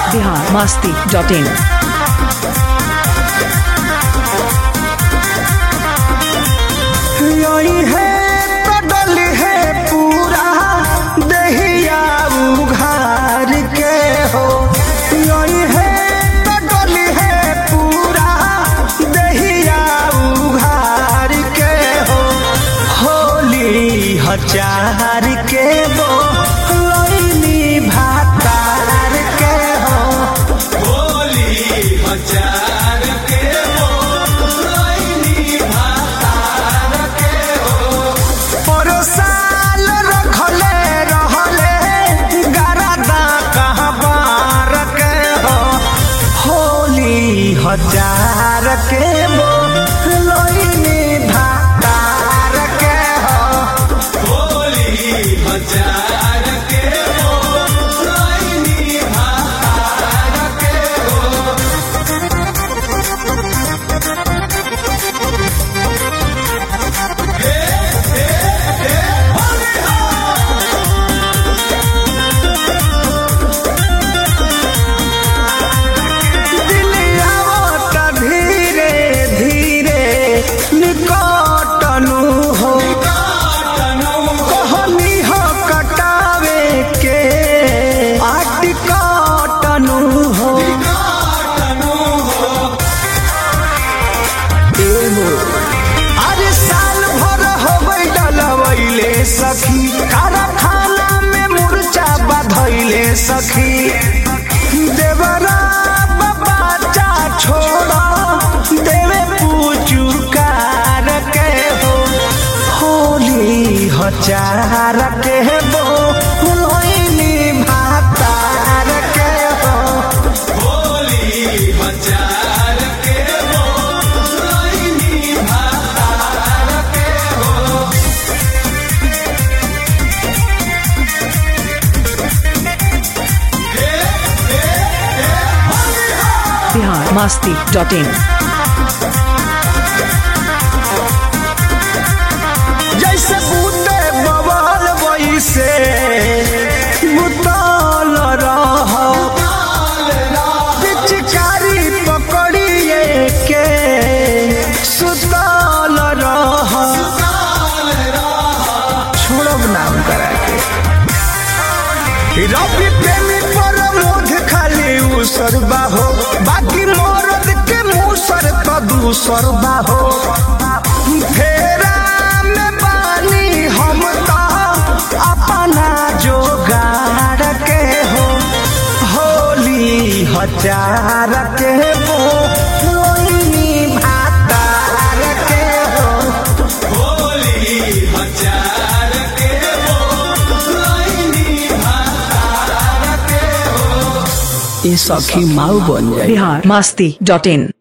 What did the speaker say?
Bihar Masti dot in यही है कदल है पूरा दहिया उघार के हो यही है कदल है पूरा दहिया उघार के हो होली हजार के वो लोनी भातार के हो परोसाल रखले रहले गरदा कहबार के हो होली हजार के वो लोइनी भातार के हो दिलियावत धीरे धीरे निकटनु हो कहनी हो कटावे के आटिकटनु हो एगो अरे साल भर होबै डलवैले सखी कारखाना में मुर्चा बधैले सखी देवरा बच्चा छोड़ा देवे पूचुकार के हो होली हजार के हो लोइनी भातार के हो बिहार मस्ती डॉट इन जैसे बूते बवाल वैसे मुताल रह पिचकारी पकड़िए के सुताल रह छोड़ब नाम करा के रवि प्रेमी पर मोध खाली उसर बाहो बाकी मरद के मुसर तो दूसर बाहो फेरा में बानी हम तो अपना जोगाड़ के हो होली हजार के हो लोनी भातार के हो ये सखी माऊ बन जाए बिहार मस्ती डॉट इन